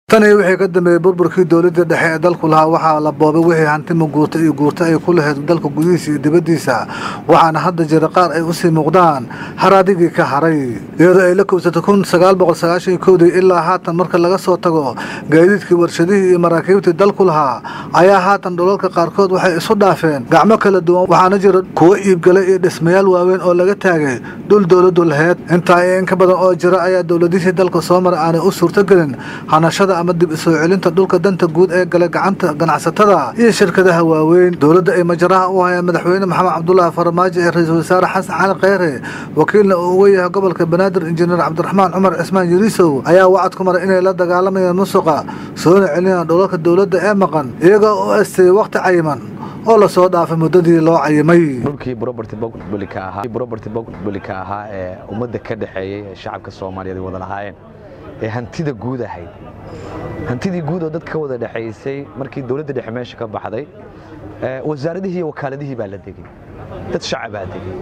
tan iyo wixii ka dambeeyey burburkii dowladda dhexe ee dalku lahaa waxaa la boobay wixii hanti maguurta iyo guurta ay ku lahayd dalka gudihiisa iyo dibaddiisa waxaana hadda jira qaar ay usii muuqdaan haraadigii ka haray iyadoo ay la kowsatay kun sagaal boqol sagaashan iyo kowdii ilaa haatan marka laga soo tago gaadiidkii warshadihii iyo maraakiibtii dalku lahaa ayaa haatan dhulalka qaarkood waxay isu dhaafeen gacmo kala duwan waxaana jira kuwo iibgalay iyo dhismayaal waaweyn oo laga taagay dhul dowladdu laheyd intaa iyo in ka badan oo jira ayaa dowladihii dalka soo maray aanay u suurtogelin hanashada ama dib isoo celinta dhulka danta guud ee galay gacanta ganacsatada iyo shirkadaha waaweyn dowladda ay majaraha u hayaan madaxweyne maxamed cabdulaahi farmaajo ee ra-iisul wasaare xasan cali kheyre wakiilna uu uga yahay gobolka banaadir injineer cabdiraxmaan cumar cismaan yariisow ayaa wacad ku maray inay la dagaalamayaan musuqa soona celinayaan dhulalka dowladda ee maqan iyagoo u asteeyey wakhti cayiman oo lasoo dhaafay muddadii loo cayimay dhulkii property public ahaa property public ahaa ee ummadda ka dhaxeeyay ee shacabka Soomaaliyeed wada lahaayeen ee hantida guud ahayd hantidii guud oo dadka wada dhaxaysay markii dawladda dhexe meesha ka baxday ee wasaaradihii iyo wakaaladihii baa la degay dad shacab baa degay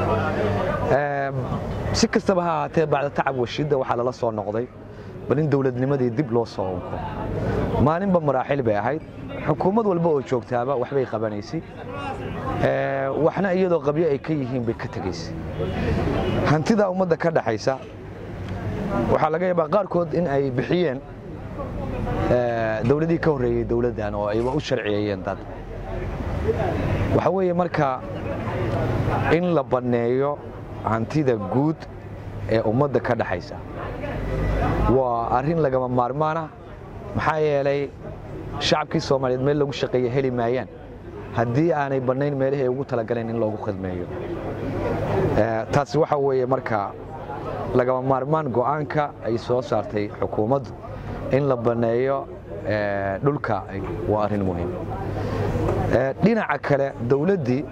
si kastaba ha ahaatee bacda tacab washidda waxaa lala soo noqday bal in dowladnimadii dib loo soo unko maalinba maraaxil bay ahayd xukuumad walba oo joogtaaba waxbay qabanaysay waxna iyadoo qabyo ay ka yihiin bay ka tegaysay hantida ummadda ka dhaxaysa waxaa laga yaabaa qaarkood in ay bixiyeen dowladihii ka horreeyey dowladdan oo ayba u sharciyeeyeen dad waxa weeye marka in la banneeyo hantida guud ee ummadda ka dhaxaysa waa arrin lagama maarmaana maxaa yeelay shacabkii soomaaliyeed meel lagu shaqeeya heli maayaan haddii aanay bannayn meelihii ay ugu talagaleen in loogu khidmeeyo taasi waxa weeye marka lagama maarmaan go'aanka ay soo saartay xukuumaddu in la banneeyo dhulka waa arrin muhiim dhinaca kale dowladdii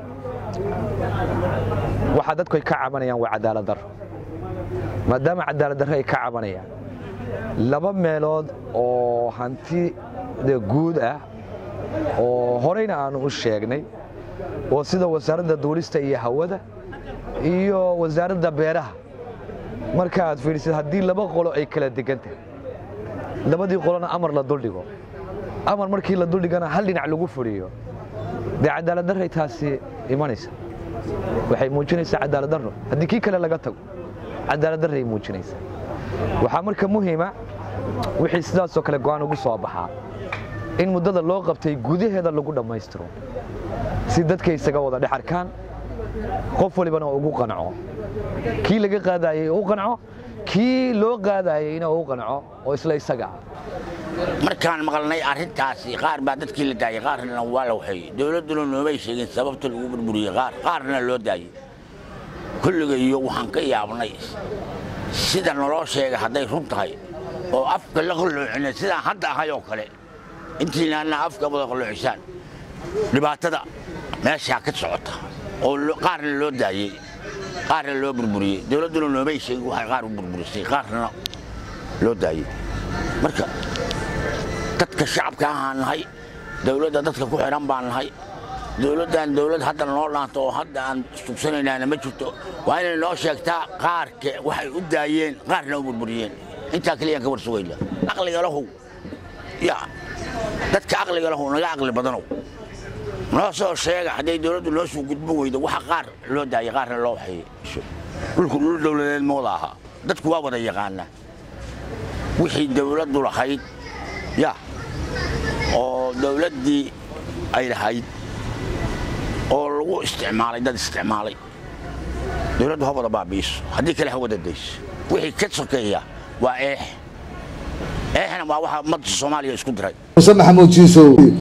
waxaa dadku ay ka cabanayaan waa cadaalad darro maadaama cadaalad darro ay ka cabanayaan laba meelood oo hantida guud ah oo horeyna aanu u sheegnay oo sida wasaaradda duulista iyo hawada iyo wasaaradda beeraha marka aad fiidhisid haddii laba qolo ay kala degan tahay labadii qolona amar la duldhigo amar markii la duldhigana hal dhinac lagu furiyo dee cadaalad darray taasi imanaysa waxay muujinaysaa cadaalad darro haddii kii kale laga tago cadaalad darray muujinaysa waxaa marka muhiima wixii sidaasoo kale go'aan ugu soo baxaa in muddada loo qabtay gudaheeda lagu dhammaystiro si dadka isaga wada dhex arkaan qof walibana ugu qanco kii laga qaadayey u qanco kii loo qaadayeyna u qanco oo isla isaga ah markaan maqalnay arrintaasi qaar baa dadkii la daayey qaarna waa la waxeeyey dowladduna noomay sheegin sababta lagu burburiyey qaar qaarna loo daayey kulligayo waxaan ka yaabnay sida naloo sheega hadday run tahay oo afka la qalloocina sidaan hadda ahay oo kale intiinaana afka wada qalloocisaan dhibaatada meeshaa ka socota oo qaarna loo daayey qaarna loo burburiyey dowladduna noomay sheegin waxay qaar u burburisay qaarna loo daayey marka dadka shacabka ahaan nahay dowladda dadka ku xidhan baan nahay dowladdan dowlad hadda noo dhaanto oo hadda aan sugsanaynaana ma jirto waa inay noo sheegtaa qaarka waxay u daayeen qaarna u burburiyeen intaa keliyaan ka war sugayna aqliga lahow ya dadka aqliga lahow naga aqli badanow noo soo sheega hadday dowladdu noo soo gudbin weydo waxa qaar loo daayay qaarna loo waxeeyey dhulku dhul dowladeed ma wada ahaa dadku waa wada yaqaanaa wixii dowladdu lahayd ya oo dowladdii ay lahayd oo lagu isticmaalay dad isticmaalay dowladdu ha wada baabi'iso haddii kale ha wada dayso wixii ka sokeeya waa eex eexna waa waxa ummadda soomaaliya isku diray muse maxamuud jiisow